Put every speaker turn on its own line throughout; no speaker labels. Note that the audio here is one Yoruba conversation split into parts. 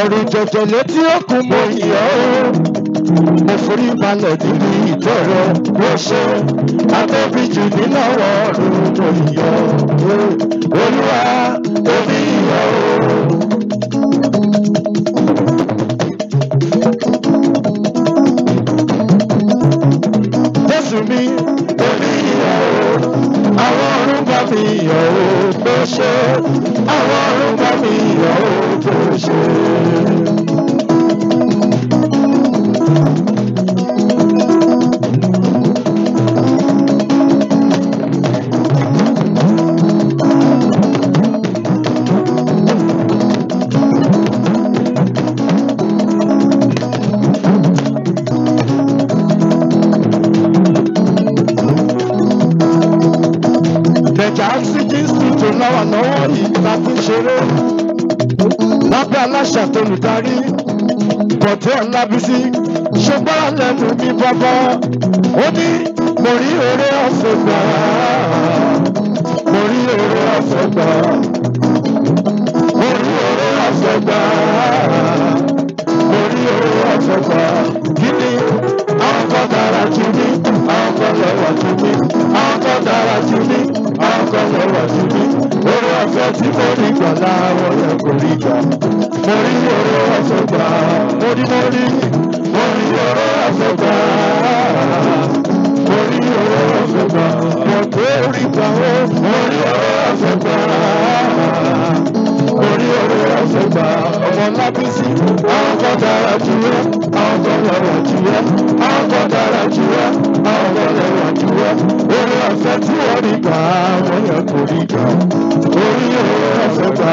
ẹ̀rù jẹjẹ létí òkun mo yọ̀ ọ́. mo forí balẹ̀ nínú ìtọ́ rẹ ó ṣe àtọ́bí jù nínú ọ̀rọ̀ ọ̀run mo yọ̀ ọ́. olúwa èmi yọ̀ ọ́. Jésù mi, èmi yọ̀ ọ́. Àwọn ọ̀run bá mi yọ̀ ọ́ bó ṣe. Àwọn ọ̀run bá mi yọ̀ ọ́ bó ṣe. Tẹ̀jà oxygen studio náwà náwó yìí la fi ń ṣeré. Lábẹ́ aláṣà tó lùdarí, Bọ̀dé Ọlábísí, ṣùgbọ́n lẹ́nu mi bàbá. Ó ní mo rí oore ọ̀fẹ́ gbà. Mo rí oore ọ̀fẹ́ gbà. Mo rí oore ọ̀fẹ́ gbà. Mo rí oore ọ̀fẹ́ gbà. Kí ni àwọn kan dára jù mí? Àwọn kan lẹ́wà jù mí. Àwọn kan dára jù mí. Àwọn kan lẹ́wà jù mí. Oore ọ̀fẹ́ tí mo rí gbà láwọn yẹn kò rí gbà. Mo rí oore ọ̀fẹ́ gbà. Mo rí mo rí. Mo rí oore ọ̀fẹ́ gbà. Mo rí oore ọ̀fẹ́ gbà. Mo tó rí gbà ó. Mo rí oore ọ̀fẹ́ gbà orí orí ọ̀fẹ́ gbà ọmọ lábísí àwọn kan dára jù ẹ́ àwọn kan lẹ́wà jù ẹ́ àwọn kan dára jù ẹ́ àwọn kan lẹ́wà jù ẹ́ orí ọ̀fẹ́ tí wọ́n rí gbà wọ́n yẹ kó rí gbà orí orí ọ̀fẹ́ gbà.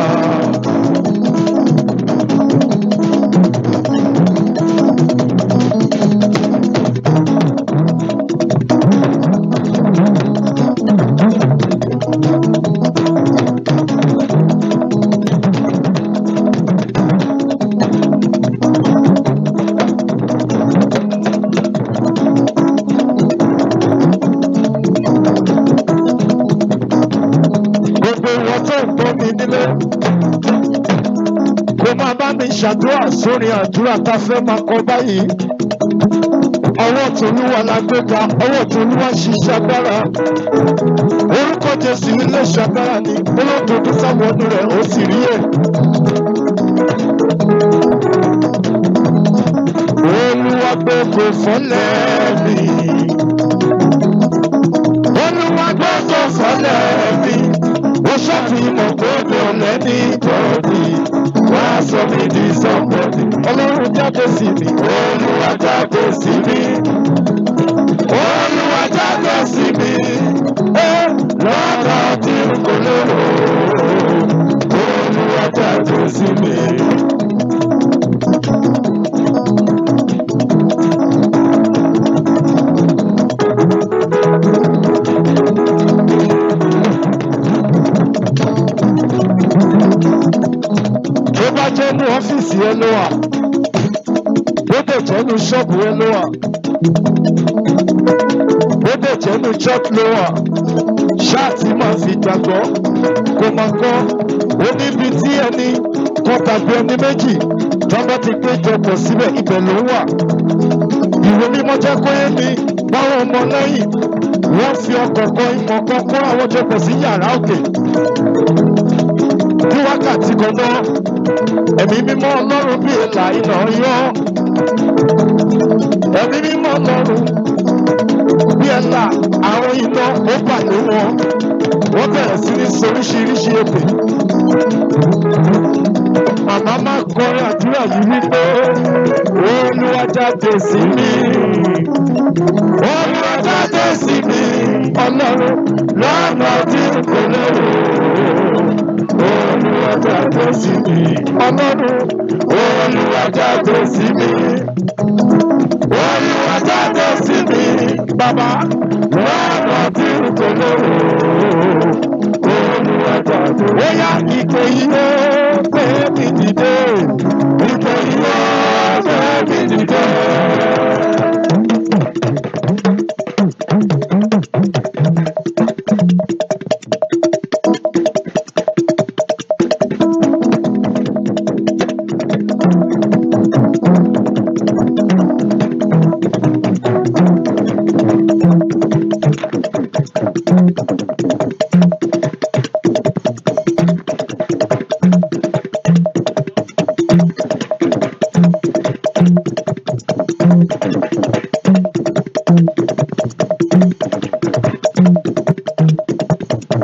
gbogbo wọn tó ń gbọ́ mi nílé kó máa bá mi ṣàdúrà sórí àdúrà tá a fẹ́ máa kọ báyìí ọwọ́ tòlúwa la gbé ga ọwọ́ tòlúwa ṣiṣẹ́ agbára orúkọ jésù ilé ṣàgbára ni olódodo sáwọnú rẹ̀ ó sì rí ẹ̀. olúwa gbogbo fọlẹ́ mi olúwa gbogbo fọlẹ́ mi ó ṣàfihàn pé mi ò lẹ́ni bọ́ọ̀dì wá sọ mi di sọ́pọ̀dì ọlọ́run jáde sí mi olúwa jáde sí mi olúwa jáde sí mi ẹ lọ́dọ̀ tí n kò lérò olúwa jáde sí mi. tó bá jẹ́ ní ọ́fíìsì ẹ ló wà bó dẹ̀ jẹ́ ní ṣọ́ọ̀bù ẹ ló wà bó dẹ̀ jẹ́ ní church ló wà ṣáàtì máa fi gbàgbọ́ kó máa kọ́ ó níbi tí ẹni kan tàbí ẹni méjì tó bá ti péjọ pọ̀ síbẹ̀ ibẹ̀ ló wà ìwé mímọ́ jẹ́ kó yé mi báwọn ọmọ lẹ́yìn wọ́n fi ọkọ̀ kan ìmọ̀ kan kó àwọn jọ pọ̀ sí yàrá òkè ní wákàtí kan náà ẹ̀mí mímọ́ ọlọ́run bí èlà iná yọ ẹ̀mí mímọ́ ọlọ́run bí ẹ̀là àwọn iná ó bà ní wọn wọ́n bẹ̀rẹ̀ sí ní soríṣiríṣi èpè màmá máa kọrin àdúrà yìí wípé olúwa jáde sí mi olúwa jáde sí mi ọlọ́run lọ́nà tí kò lérò olúwa jáde sí mi ọlọ́run olúwa jáde sí mi olúwa jáde sí mi bàbá lọ́nà tí kò lérò olúwa jáde. ó yá ìpè yìí ó pé mi dìde ìpè yìí ó pé mi dìde.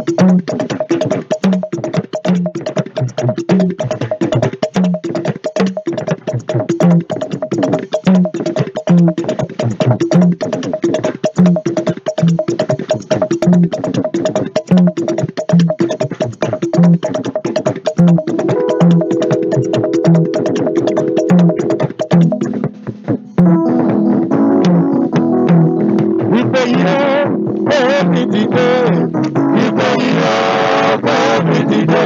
Ìgbé yìí ó mi dìde. Ìgbé yìí ó mi dìde.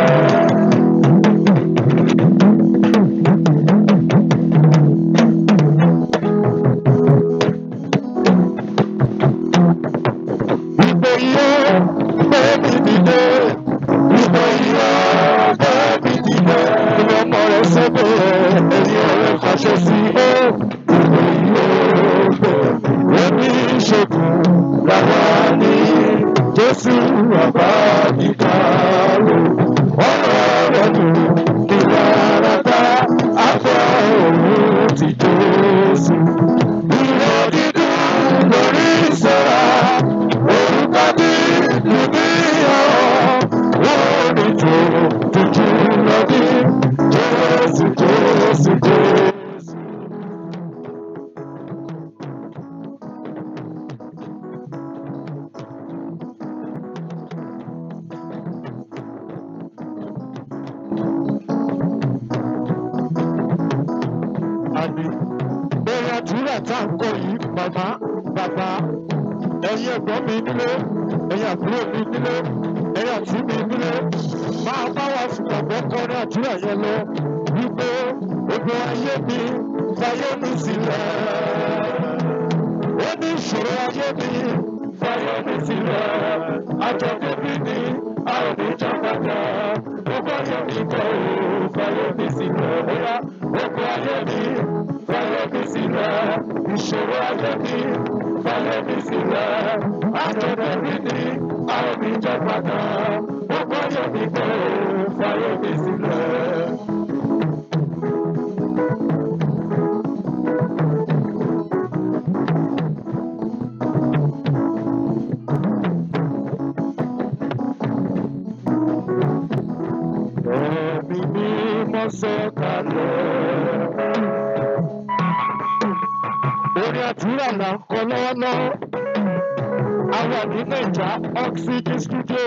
Ìgbé yìí ó mi dìde. Ìgbé yìí ó mi dìde. Ìwé ọmọ rẹ̀ sẹ́gbẹ̀ ẹ̀yìn ọ̀rẹ́ fàṣẹ sí ó. Ìgbé yìí ó Èmi ṣègùn làwa ní Jésù ọba ìdárò. Ọ̀rọ̀ rẹ̀ dùn kí lára dá afọ òun ti Jésù. Ìwọ dídùn lórí ìṣẹ́ra, orúkọ bí lùmí ọ̀. Wọ́n ní tó tuntun lọ bí Jésù Jésù Jésù. àmì bẹ́ẹ̀ àdúrà tá à ń kọ yìí màmá bàbá ẹ̀yin ẹ̀gbọ́n mi nílé ẹ̀yin àbúrò mi nílé ẹ̀yin àti mi nílé máa bá wa fìgbàgbọ́ kọrin àdúrà yẹn lọ wípé gbogbo ayé mi fayé mi sílẹ̀ ó ní ìṣòro ayé mi fayé mi sílẹ̀ àjọ̀dún mi ní àwọn ìjàmbá gbogbo ayé mi kọ́ ò fayé mi sílẹ̀ bóyá gbogbo ayé mi fayé mi sílẹ̀ ìṣòro ayé mi fayé mi sílẹ̀ àjọ̀dún mi ní àwọn ìjàmbá gbogbo ayé mi kọ́ ò fayé mi sílẹ̀. Ẹ̀mí mímọ́ sọ̀kalẹ̀. Orin àdúrà là ń kọ lọ́wọ́lọ́wọ́. A wà ní Naija Oxygen Studio.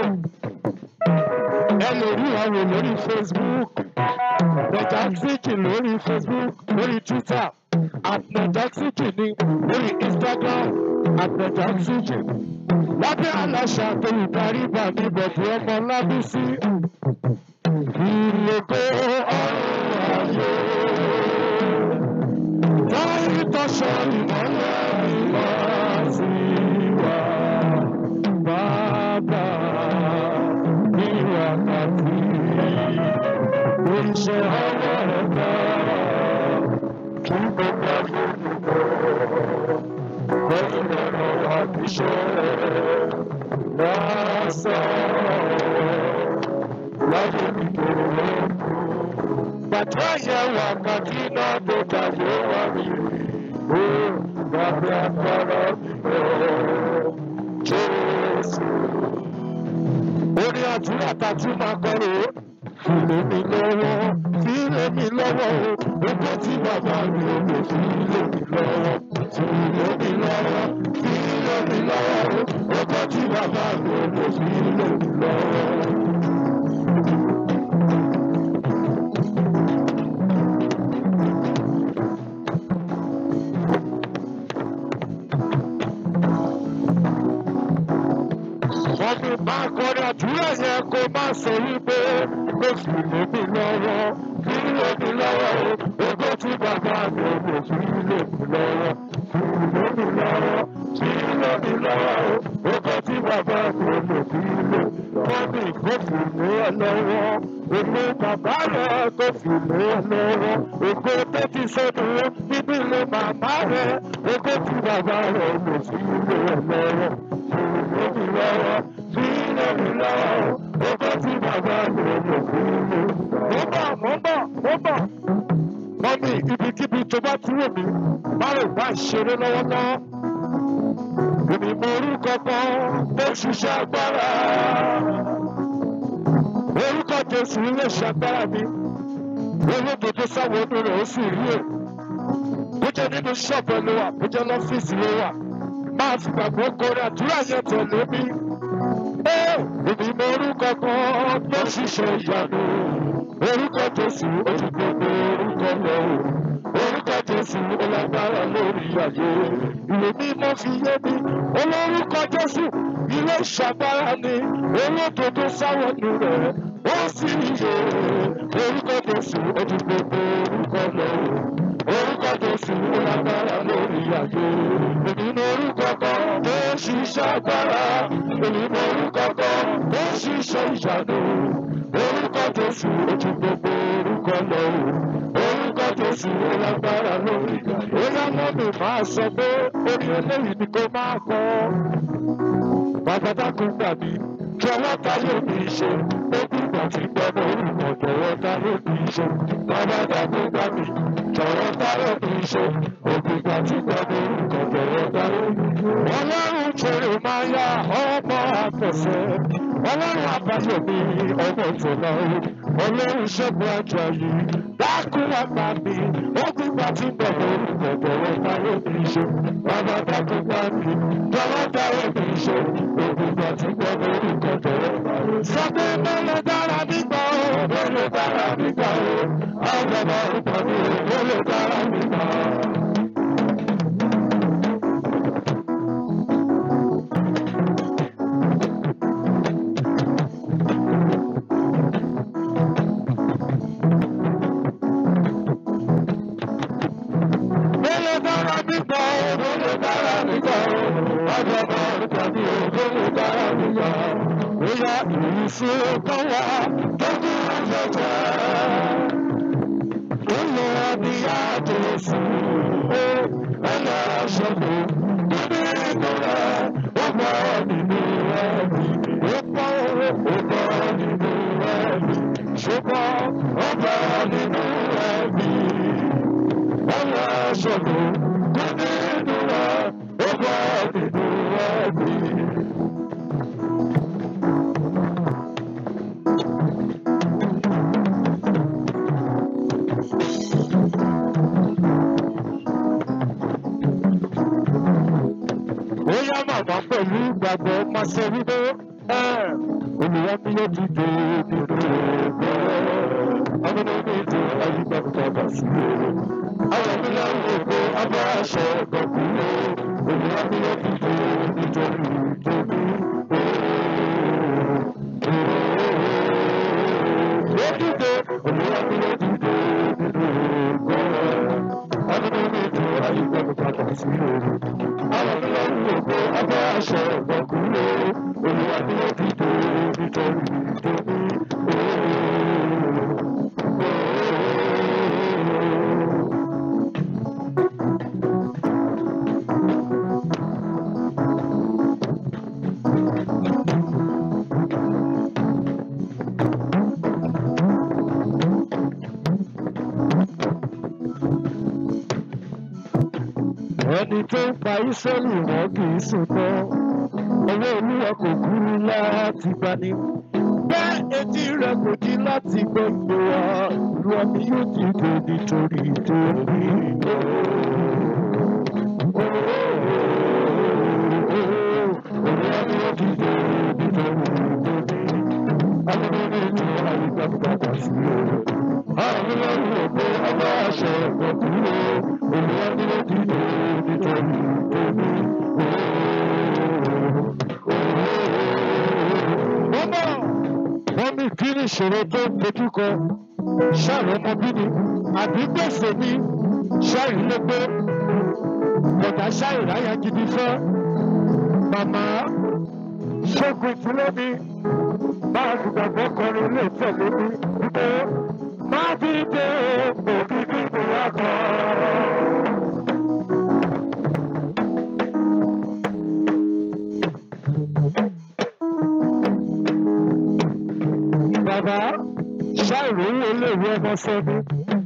Ẹ lè rí àwọn lórí Facebook. Naija Oxygen lórí Facebook lórí Twitter. At Naija Oxygen ní lórí Instagram. At Naija Oxygen. Lábẹ́ aláṣà tó ìdarí bàbí bọ̀dù ọmọ Lábísí. Ìlòkó ọ̀run ayé. Táyì tọ́ṣọ ìmọ̀lẹ̀ ìwà sí wa. Bàbá ní wákàtí. Oríṣẹ́ ọwọ́ rẹ̀ bá. Kí gbogbo ayé dùkọ̀. Lẹ́yìn ọ̀rọ̀ àbíṣẹ́. Lásán láyé mi tó lóko. Bàtà yẹn wákàtí náà tó tàyé wá mi rí. Ó gbàgbé agbára mi lọ. Jésù. Orin àdúrà tàtú máa kọ́rò. Fìlè mi lọ́wọ́, fìlè mi lọ́wọ́ o. Gbogbo tí bàbá mi ò lè fìlè mi lọ́wọ́. Fìlè mi lọ́wọ́, fìlè mi lọ́wọ́ o. Gbogbo tí bàbá mi ò lè fìlè mi lọ́wọ́. wọ́n ní máa kọrin àdúrà yẹn kó má sọ wípé kó fi lèmi lọ́wọ́ fi lèmi lọ́wọ́ o ogó tí bàbá mi ò lè fi lèmi lọ́wọ́ fi lèmi lọ́wọ́ fi lèmi lọ́wọ́ o ogó tí bàbá mi ò lè fi lèmi lọ́wọ́. wọ́n ní kó fi lé ẹ lọ́wọ́ èmi bàbá rẹ̀ kó fi lé ẹ lọ́wọ́ ogó tó ti sọnù nínú ilé màmá rẹ̀ ogó tí bàbá rẹ̀ ò lè fi lé ẹ lọ́wọ́ fi lèmi lọ́wọ́ fi lèmi lọ́wọ́ ogó tí bàbá mi ò lè fi lè. mo bọ̀ mo bọ̀ mo bọ̀ mọ́mí ibikíbi tó bá kúrò mí báwo bá ṣeré lọ́wọ́lọ́wọ́ Èmi mọ orúkọ kan tó ṣiṣẹ́ agbára. Orúkọ Jésù lè ṣàgbára mi. Olódodo sáwọn ọdún rẹ̀ ó sì rí èrò. Bó jẹ́ nínú ṣọ́ọ̀bù ló wà, bó jẹ́ lọ́fíìsì ló wà. Máa fi gbàgbọ́ gorí àdúrà yẹn tẹ̀lé mi. Ẹ́ èmi mọ orúkọ kan tó ṣiṣẹ́ ìyanu. Orúkọ Jésù ojú gbogbo orúkọ lọ. Orúkọ Jésù ó lágbára lórí ayé. Ìwé mímọ́ fi yé mi. Olórúkọ Jésù ilé ìṣàgbára ni. Olódodo sáwọ́nù rẹ̀ ó sì yé. Orúkọ Jésù ojú gbogbo orúkọ lọ. Orúkọ Jésù ó lágbára lórí ayé. Èmi mọ orúkọ kan tó ṣiṣẹ́ agbára. Èmi mọ orúkọ kan tó ṣiṣẹ́ ìyanu. Orúkọ Jésù ojú gbogbo orúkọ lọ. Orúkọ Jésù ó lágbára lórí ayé. Ó yá mọ́mì máa sọ pé orí eléyìí ni kò máa kọ́. Bàbá dákun gbà mí kí ọlọ́ta yóò ní í ṣe. Ó dìgbà tí gbọ́dọ̀ orúkọ jọ̀wọ́ ta yóò ní í ṣe. Bàbá dákun gbà mí jọ̀wọ́ ta yóò ní í ṣe. Ó dìgbà tí gbọ́dọ̀ orúkọ jọ̀wọ́ ta yóò ní í ṣe. Ọlọ́run jèrè máa yá ọmọ àtọ̀sẹ̀. Ọlọ́run àbáyọ̀ mi ọmọ ìfọ̀lá o. Ọlọ́run ṣẹ́gun àjọ yìí dákun àgbà mi. Ó dìgbà tí gbọ́dọ̀ orúkọ jọ̀wọ́ ta yóò ní í ṣe. Bàbá dákun gbà mí jọ̀wọ́ ta yóò ní í ṣe. Ó dìgbà tí gbọ́dọ̀ orúkọ jọ̀wọ́ ta yóò ní í ṣe. Sọ pé mélòó dára nígbà o, mélòó dára nígbà o. Àwọn ọmọ orúkọ mi ò mélòó dára nígbà o. Mélòó dára nígbà o, mélòó dára nígbà o. Àwọn ọmọ orúkọ mi ò mélòó dára nígbà o. Bóyá ìrísí kan wá tó kú afẹ́fẹ́. Ó lọ bí àjòsí, ó ẹlẹ́ aṣọ́gbó. Níbi ìlú rẹ̀, ó bọ́ nínú ẹ̀mí. Ó bọ́ ó bọ́ nínú ẹ̀mí. Ṣùgbọ́n ó bọ́ nínú ẹ̀mí. Ẹlẹ́ aṣọ́gbó. Níbi ìlú rẹ̀, ó bọ́ nínú ẹ̀mí. ó yá màmá pẹ̀lú ìgbàgbọ́ máa ṣe wípé ẹ̀ olùwà mi yóò ti dé nínú ẹgbẹ́ ọmọdé mi ti ayígbà padà sí i àwọn mi yà wò pé abẹ́ aṣọ ọ̀gbọ̀n olùwà mi yóò ti dé nítorí ìjọbi. Ó dìde olùwà mi yóò ti dé nínú ẹgbẹ́ ọmọdé mi ti ayígbà padà sí i àwọn tó lọ wúwo pé abẹ́ aṣọ ọ̀gbọ̀kúnlé olùwà ni ó ti tó nítorí ìdóní. ẹni tó ń pa ìsọ́lì wọn kì í sùn tán owó olúwa kò kúrú láti gbani bẹ́ẹ̀ etí rẹ̀ kò jí láti gbọ́ ìgbé wa ìlú ọmọ yóò ti dé nítorí torí. Olúwa ni ó ti dé nítorí torí. Alẹ́ ní ètò àyíká sí i. Àwọn ọlọ́run ò pé ọba àṣẹ ọ̀gbọ̀n olúwa ni ó ti dé nítorí torí. Bọ́bọ̀ wọ́n ní kí ni ìṣòro tó ń dojú kọ ṣáàrì ọmọ bíbí àbí gbèsè ní ṣáàrì ló gbé bọ̀dá ṣáàrì ráyà gidi fẹ́ màmá ṣẹ́gun ìdílé mi máa dùgbàgbọ́ kọrin ilé ìfẹ́ lórí wípé má dìde òbí bíbí wa kan. Bàbá ṣáìrì owó iléèwé ọmọ sẹ́ni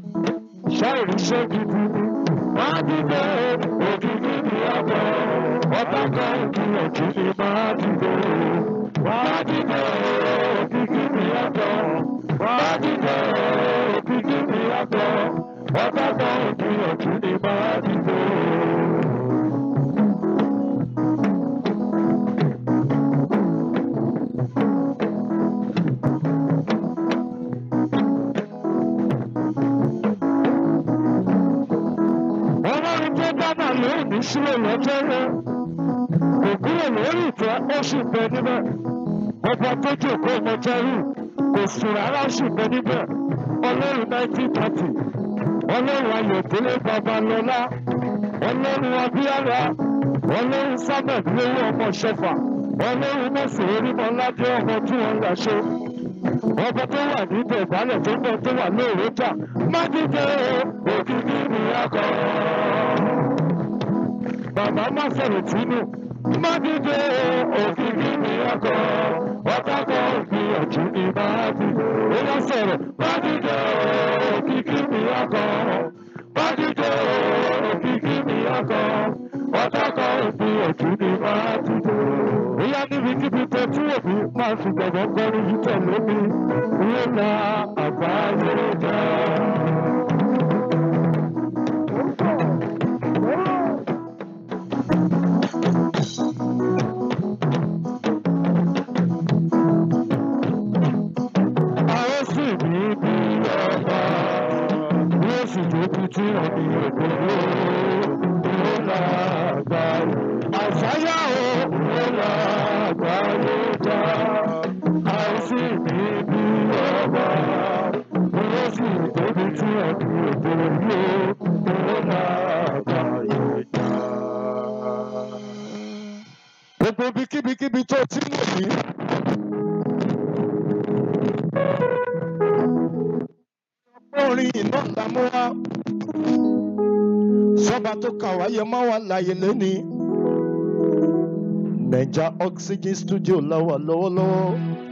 ṣáìrì iṣẹ́ gidi ni. Má dìde òbí bíbí wa kan. ọ̀tá kan ìgbìyànjú ni máa dìde. Wá dìde òkìkí mi yàtọ̀. Wá dìde òkìkí mi yàtọ̀. Ọ̀tá kan ìgbìyànjú ni máa dìde. Ọlọ́run tó dábàá lónìí sílẹ̀ lọ́jọ́ rẹ̀. Kò kúrò lórí ìtẹ́ ó sì bẹ níbẹ̀. Ọba tó jòkó ọmọjẹ́rù kò sùn rárá ó sì bẹ níbẹ̀. Ọlọ́run nineteen thirty. Ọlọ́run Ayọ̀délé Babalọ́lá. Ọlọ́run Abíyára. Ọlọ́run Sábẹ̀ lówó ọmọ Ṣẹfà. Ọlọ́run Mọ̀sẹ̀ Orímọ̀ládé ọmọ tí wọ́n ń yàṣọ. Ọba tó wà ní ìbẹ̀bálẹ̀ tó ń bọ̀ tó wà lóòrò jà. Má dídé òkìkí mi akọ. Bàbá má sọ̀rọ̀ tínú. Má dídé òkìkí mi akọ. Ọ̀tá kan ìgbìyànjú ni má dídé. Ó yá sọ̀rọ̀. Má dídé òkìkí mi akọ. Má dídé òkìkí mi akọ. Ọ̀tá kan ìgbìyànjú ni má dídé. Ó yá níbikíbi tó tí òbí máa fi gbọ̀ngàn kọrin yìí tẹ̀lé mi. Ó la àbáyé já. Àwọn sì ní bí ọba, yóò sì jókòó tí ọ̀nì òkòrò ó lágbàáyé. Àṣàyà o, ó lágbàáyé já. Àwọn sì ní bí ọba, yóò sì jókòó tí ọ̀nì òkòrò ó lágbàáyé já. Gbogbo bíkíbíkíbi tó ti ń wò mí. orin iná ńlá mú wá sọba tó kà wáyé má wà láàyè lẹ́ni naija oxygen studio láwà lọ́wọ́lọ́wọ́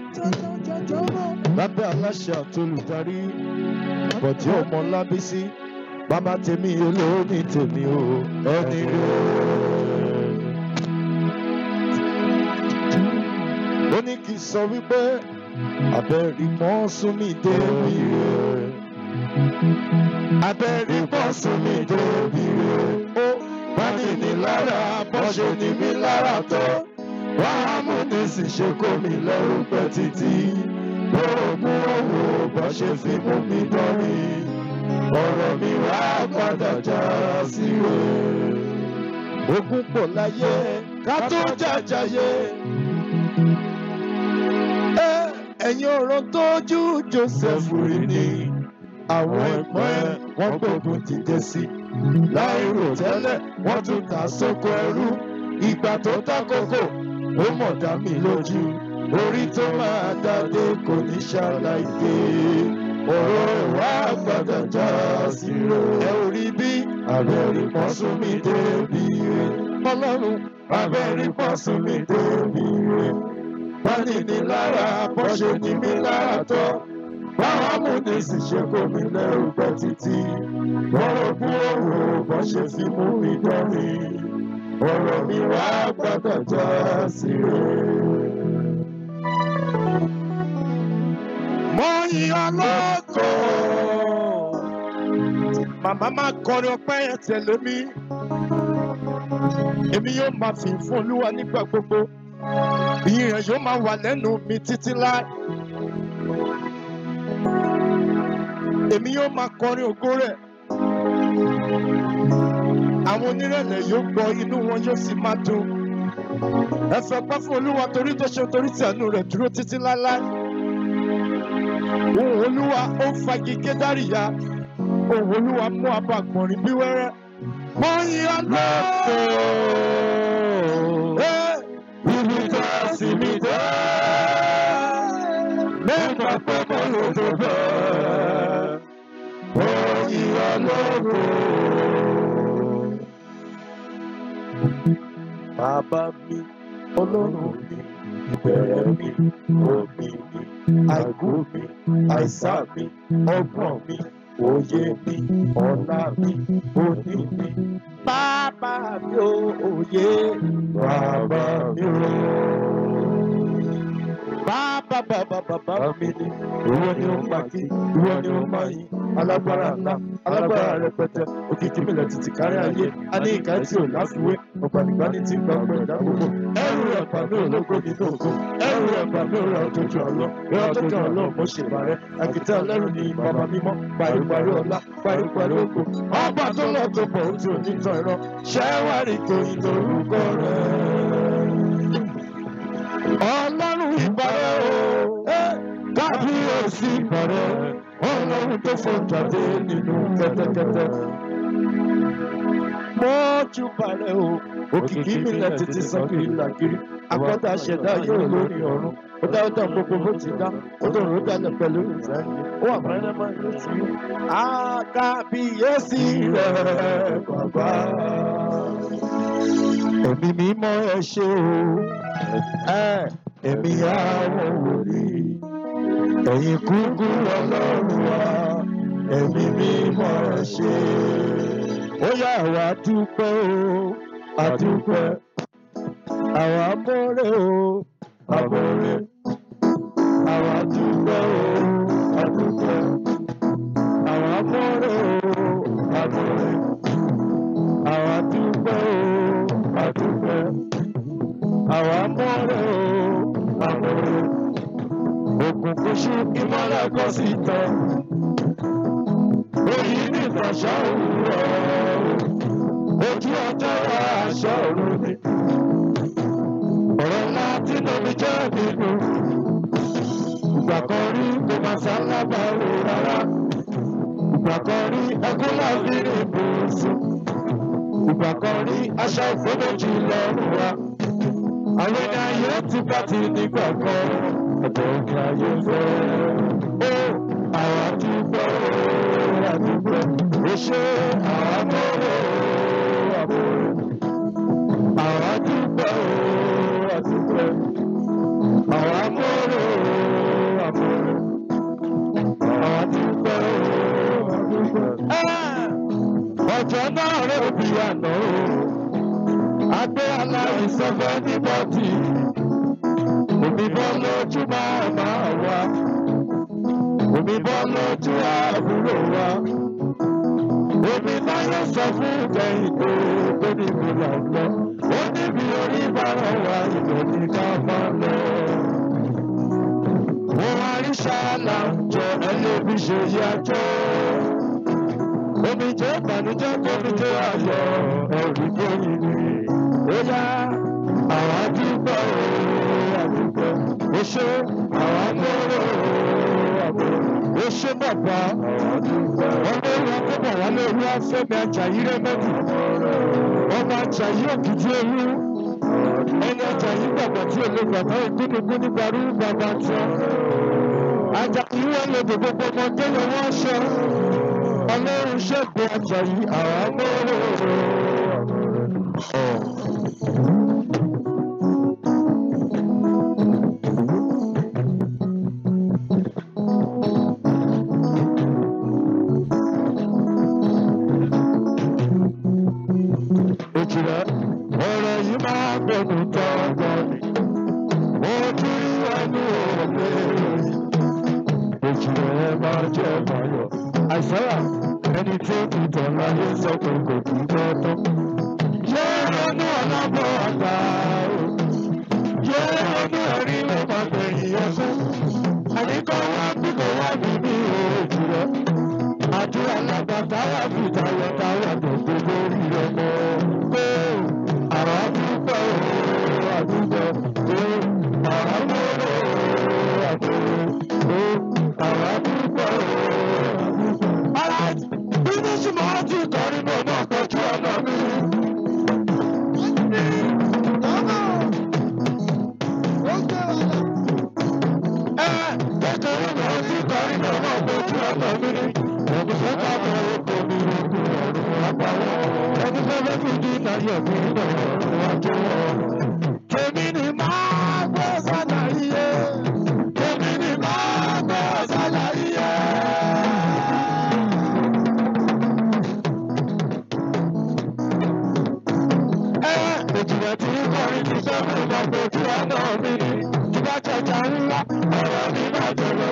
lábẹ́ aláṣẹ àtolùdarí bọ̀dí ọmọ lábísí bàbá tèmi olóòní tèmi o ẹni rẹ̀. ó ní kí n sọ wípé abẹ́rì mọ́ súnmí débi rẹ̀ abẹ́rí pọ̀ sún mi débi rẹ̀. ó bá ní ní lára bọ́ ṣe ní mí lára tọ́. wàá mú ní sì ṣe kó mi lẹ́rù pẹ́ títí. gbóògùn owó bọ́ ṣe fi mú mi dọ́rí. ọ̀rọ̀ mi wá padà já sí rẹ̀. ogun pọ̀ láyé ká tó jàjàyé. ẹ ẹ̀yin ọ̀rọ̀ tójú Joseph rí ni àwọn ẹ̀gbọ́n ẹ̀ wọ́n gbógun ti dé sí i. láìrò tẹ́lẹ̀ wọ́n tún ta sóko ẹrú. ìgbà tó dákòókò ó mọ̀ dá mi lójú. orí tó máa dáadé kò ní ṣàlàyé. ọ̀rọ̀ ẹ̀ wá gbọ́dọ̀ já sí rẹ̀. ẹ ò rí bí abẹ́rẹ́ pọ̀ sún mi débi rẹ̀. ọlọ́run abẹ́rẹ́ pọ̀ sún mi débi rẹ̀. wọ́n ní ní lára bó ṣe ní mí lára tọ́ báwa mú ní sì ṣe kó mi lẹ́rù pẹ́ títí ọ̀rọ̀ bú ọ̀rọ̀ bọ́ ṣe fi mú mi dọ́rí ọ̀rọ̀ mi wá gbọ́dọ̀ já sí rẹ̀. mo yin ọlọ́kọ̀ màmá máa kọrin ọpẹ́ yẹn tẹ̀lé mi èmi yóò máa fi fún olúwa nígbà gbogbo ìyìn rẹ̀ yóò máa wà lẹ́nu mi títí láì. èmi yóò máa kọrin ògo rẹ̀. àwọn onírẹ̀lẹ̀ yóò gbọ́ inú wọn yóò sì máa dùn. ẹ fẹ́ pẹ́ fún olúwa torí tó ṣe torí tí àánú rẹ̀ dúró títí láéláé. òun olúwa ó ń fagi kédárìyá òun olúwa mú abọ́ àgbọ̀nrín bí wẹ́rẹ́. mo yin ọlọ́pọ̀ ibi tá a sì mí dé. nígbà pé mo lò tó bẹ́ẹ̀. mo yin ọlọ́pọ̀. Bàbá mi, Ọlọ́run mi, ìbẹ̀rẹ̀ mi, òbí mi, àìkú mi, àìsàn mi, ọgbọ́n mi, òye mi ọ̀la mi òní mi bàbá mi ò òye bàbá mi ò. Bàbá bàbá bàbá mi ni ìwọ ni ó máa kí ìwọ ni ó máa yìn alágbára ńlá alágbára rẹpẹtẹ òkìkí mi lẹ títí kárí ayé a ní ìka tí ò láfiwé ọ̀gbàdìgbàní tí ń gba ọgbẹ́ ìdá gbogbo ẹrù ẹ̀pà mi ò lógo nínú ògo ẹrù ẹ̀pà mi ò ra òjòjò ọlọ́ ìran tó kàn ọlọ́ mo ṣe bàrẹ́ àkìtà ọlẹ́rù ni bàbá mímọ́ paríparí ọlá paríparí ògo ọba tó lọ tó bọ̀ ó ti ò ní tán ìran ṣẹ́wárì tó yìn lórúkọ rẹ̀ ọlọ́run ìbàrẹ̀ o kábíyèsí ìbàrẹ̀ ọlọ́run tó fọ́jáde nínú kẹ́tẹ́kẹ́tẹ́. mọ́jú bàrẹ̀ o òkìkí mi lẹ títí sọ́kiri làkiri akọ́dà ṣẹ̀dá yóò lórí ọ̀run ó dá ó dá gbogbo bó ti dá ó dòrò ó dalẹ̀ pẹ̀lú ìfẹ́ ó wà mẹ́rẹ́ máa ń létí o. àkàbíyèsí rẹ̀ bàbá ẹ̀mí mímọ́ ẹ ṣe o ẹ̀mí àwọn wòlíì ẹ̀yin kúkú ọlọ́run wa ẹ̀mí mímọ́ ẹ ṣe. ó yá àwa dúpẹ́ o àdúpẹ́ àwa mọ́rẹ́ o àmọ́rẹ́ àwa dúpẹ́ o àdúpẹ́ àwa mọ́rẹ́ o àmọ́rẹ́ àwa dúpẹ́ o àdúpẹ́ àwa mọ́rẹ́ o àmọ́rẹ́ òkùnkùn ṣú ìmọ́lẹ̀ kọ́ sí tán òyì ní ìtàṣà òwúrọ̀ ojú ọjọ́ wa aṣọ òru ni ọ̀rọ̀ ńlá tí lómi jẹ́ nínú ìgbà kan rí kò máa sálábà rò rárá ìgbà kan rí ẹkún láfi rí ibùsùn ìgbà kan rí aṣọ ìfowójì lọ́rùn wa àwọn ẹni ayé ti bá ti nígbà kan ọ̀dọ̀ òkè ayé fẹ́ ó àwọn àdúgbò àdúgbò ó ṣe àwọn amọ̀rọ̀ àmọ̀rọ̀ àwọn àdúgbò àdúgbò àwọn amọ̀rọ̀ àmọ̀rọ̀ àwọn àdúgbò àdúgbò. ọjọ́ náà rẹ̀ bí àná o agbé aláìsàn fẹ́ ní bọ́tì omi bọ́ lójú máa máa wá omi bọ́ lójú àbúrò wa omi láyé sọ fún kẹ́hìndé tó ní mi là ń lọ ó níbi orí bára wa ìlú ní ká máa lọ. Wọ́n àríṣà là ń jọ ẹlẹ́bí ṣe yá jọ. Omi jẹ́ ìbànújẹ́ kómi jẹ́ ayọ̀ ẹ̀rí gbóyin ni. Ó yá àwọn àdúgbò àdúgbò ó ṣe àwọn amóró àmóró ó ṣe bàbá àwọn àdúgbò. Wọ́n lé wọn kó bọ̀ wálé olú afẹ́mi ajayi rẹ́mẹ́dì. Ọmọ ajayi òkìtì olú. Ẹni ajayi gbàgbọ́ tí olè gbàgbọ́ ìkúnnukún nígbà rú bàbá tí. Ajayi wọn lè dè gbogbo ọmọdé yẹn wọ́n ṣọ. Ọlọ́run ṣẹ́gun ajayi àwọn amóró àmóró. òjìlá ọ̀rọ̀ yìí máa gbẹ̀mí tọ́gbọ́ ni mo ti rí ẹnu òwe òjìlá ẹ máa jẹ́ báyọ̀ àìsàrà ẹni tí ó ti tọ̀ láyé sọ pé kò kí gbọ́dọ̀. yé ronú ọlọ́bọ̀ àgbà o yé ronú ẹ̀rí lọ́mọ gbẹ̀yìn ẹ̀fẹ́ àníkọ́ wá bí kò wá bí ní òjìlá àdúrà lágbàtà wà fi tayọ̀ táwà tó gbogbo rí ọmọ pé àwọn àdúgbò àdúgbò pé àwọn àmúlò àdúgbò pé àwọn àdúgbò àdúgbò. Alright, bí ní ṣùgbọ́n wọ́n ti kọrin mọ́ náà pẹ̀jú ọ̀nà mi. Ẹ kékeré náà ti kọrin mọ́ náà pẹ̀jú ọ̀nà mi. Ògùnfẹ́ ká bọ̀ oko mi ogun ọ̀run àpáwọ̀. Ẹni fẹ́ fẹ́ fi dín náyọ̀ mi náà ọ̀run àjọwọ̀. Tèmi ni máa gbọ́ sálàyé. Tèmi ni máa gbọ́ sálàyé.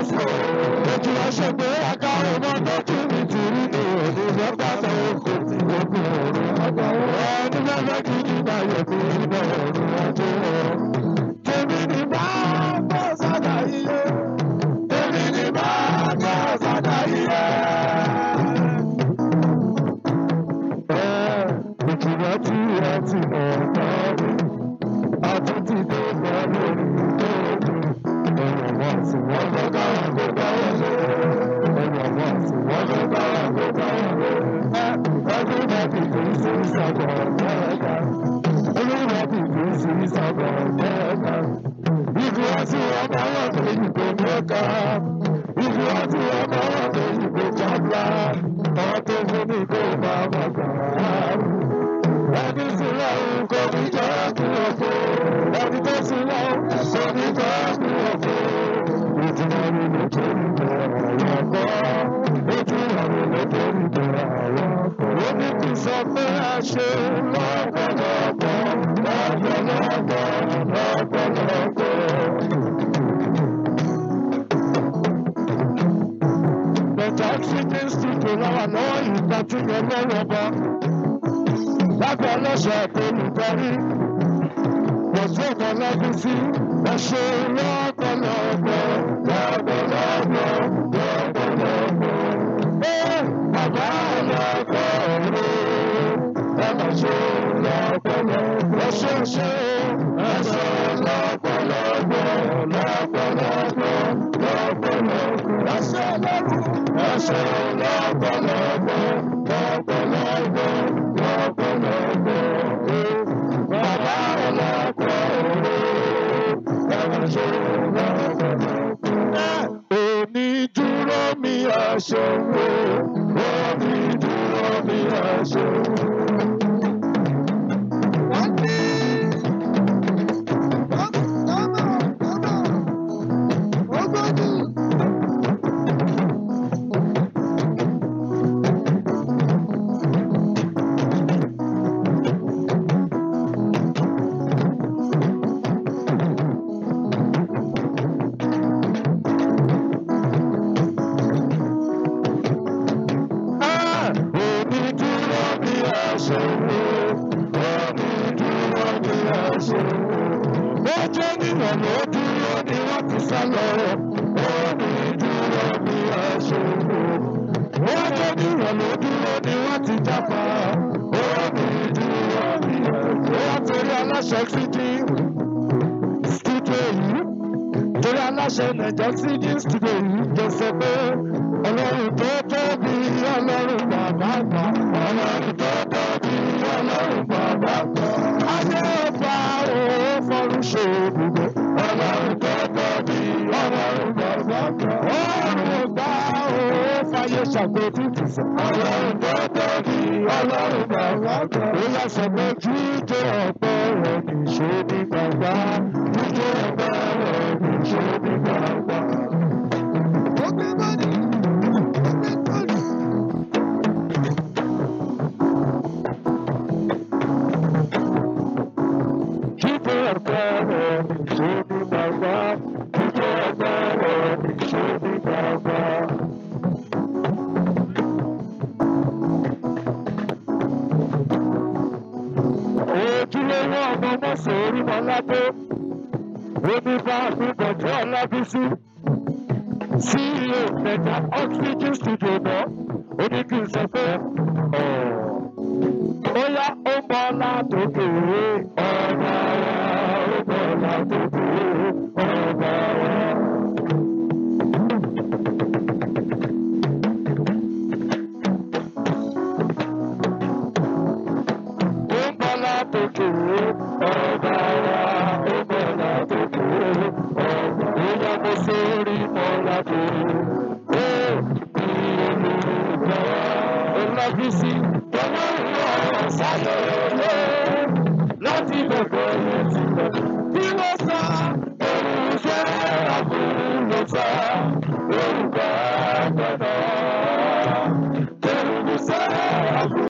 sọ. Ojú ọṣẹ pé akáwé mọ́ tọ́jú mi ti rí ní òní lọ́gbà tó kò tí ó kú òru. Ẹni lọ́gbà kí ní báyọ̀ kú nínú òru ọjọ́. Tèmi ni bá bọ́ sọ́dà iye. Tèmi ni bá bọ́ sọ́dà iye. Ìtura tí a ti mọ̀ náà rí. Àtúntì tó bá lórí lórí. Ẹ̀rọ wọn sì wọ́n fẹ́ káwọn kó bá wọlé. Ẹ̀rọ wọn sì wọ́n fẹ́ káwọn kó bá wọlé. Everybody kì í sí sábà mẹ́ta. Everybody kì í sí sábà mẹ́ta. Ìtura tí wọ́n bá wọ̀ pé ìbò mẹ́ka. Ìtura tí wọ́n bá wọ̀ pé ìbò jábla. Àwọn tó fún mi kó bá wà gbà á ẹni tí lọ́run kò ní jẹ́ kí o fò ẹni tó sì lọ́run kò ní jẹ́ kí o fò. ìtumọ̀ mi ló tó ń bẹ ọ̀rọ̀ kọ́ ìtumọ̀ mi ló tó ń bẹ ọ̀rọ̀ kọ́. ó ní kí n sọ pé a ṣe lọ́pọ̀lọpọ̀ lọ́pọ̀lọpọ̀ lọ́pọ̀lọpọ̀. Bẹ̀tà oxygen studio láwa náà ìgbà tí yẹn lọ́wọ́ bá lábẹ́ ọlọ́ṣọ́ olùdarí pọ̀jù ìmọ̀lẹ́bí sí ẹṣẹ́ lọ́pọ̀lọpọ̀ lọ́pọ̀lọpọ̀ lọ́pọ̀lọpọ̀. Ẹ bàbá ọlọ́pọ̀ rẹ̀ ẹ mà ṣe lọ́pọ̀lọpọ̀. Ẹṣẹ́ ṣe ẹṣẹ́ lọ́pọ̀lọpọ̀ lọ́pọ̀lọpọ̀ lọ́pọ̀lọpọ̀. Ẹṣẹ́ lọ́rùn ẹṣẹ́ lọ́pọ̀lọpọ̀ lọ́pọ̀lọpọ̀. Onídúró mi aṣòwò, onídúró mi aṣòwò. Onídúró mi aṣòwò, onídúró mi aṣòwò. Ojú ènìyàn ló dúró ni wọ́n ti sá lọ. Onídúró mi aṣòwò. Ojú ènìyàn ló dúró ni wọ́n ti jápa. Onídúró mi aṣòwò. Wọ́n torí aláṣẹ títí studio yìí torí aláṣẹ nàìjọ sí ní studio yìí jọ sọ pé ọlọ́run tó tóbi ọlọ́run bàbá gbà ọlọ́run tó tóbi ọlọ́run bàbá gbà ayé ọba òun fọrún ṣe ibùgbé ọlọ́run tó tóbi ọlọ́run bàbá gbà ọlọ́run ọba òun fàyè ṣàgbéjútù sọ ọlọ́run tó tóbi ọlọ́run bàbá gbà ó yà sọ pé jíjẹ ọ̀pẹ rẹ̀ nìṣó ní gbàgbá jíjẹ ọ̀pẹ rẹ̀ nìṣó ní gbàgbá. Jíjẹ ọ̀pẹ rẹ̀ nìṣó ní gbàgbá jíjẹ ọ̀pẹ rẹ̀ nìṣó ní gbàgbá. ojúlówó ọmọ mọ́sọ̀ orímọ̀ládé oníbà àgbébọ̀jọ́ ọlábísí ceo mẹ́ta oxygen studio náà ó ní kí n sọ pé ó yá ó bọ́ látòkè ọ̀nà wa ó bọ́ látòkè ọ̀nà wa. ó ń bọ́ látòkè ọba wa ó bọ́ látòkè ọba ìyá mo sórí mọ́ládé ó bí olùgbà ọlọ́fíìsì tọ́lá ìwọ sáyé lé láti bẹ̀bẹ̀